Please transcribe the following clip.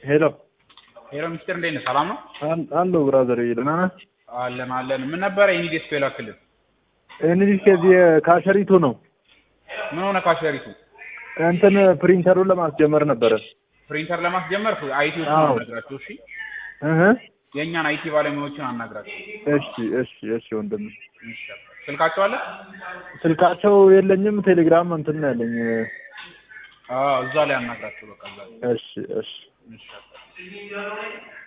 ሄሎ ሄሎ ሚስተር እንዴት ነህ? ሰላም ነው? አለሁ ብራዘር፣ ደህና ነህ? አለን አለን። ምን ነበረ የኔ ዴስክ የላክልን? እንግዲህ ከዚህ ካሸሪቱ ነው ምን ሆነ ካሸሪቱ? እንትን ፕሪንተሩን ለማስጀመር ነበረ። ፕሪንተር ለማስጀመር አይቲዎችን አዎ። አናግራቸው። እሺ እህ የእኛን አይቲ ባለሙያዎችን አናግራቸው። እሺ እሺ እሺ ወንድም እሺ። ስልካቸው አለ? ስልካቸው የለኝም። ቴሌግራም እንትን ነው ያለኝ። አዎ እዛ ላይ አናግራቸው። በቃ እዛ ላይ። እሺ እሺ እሺ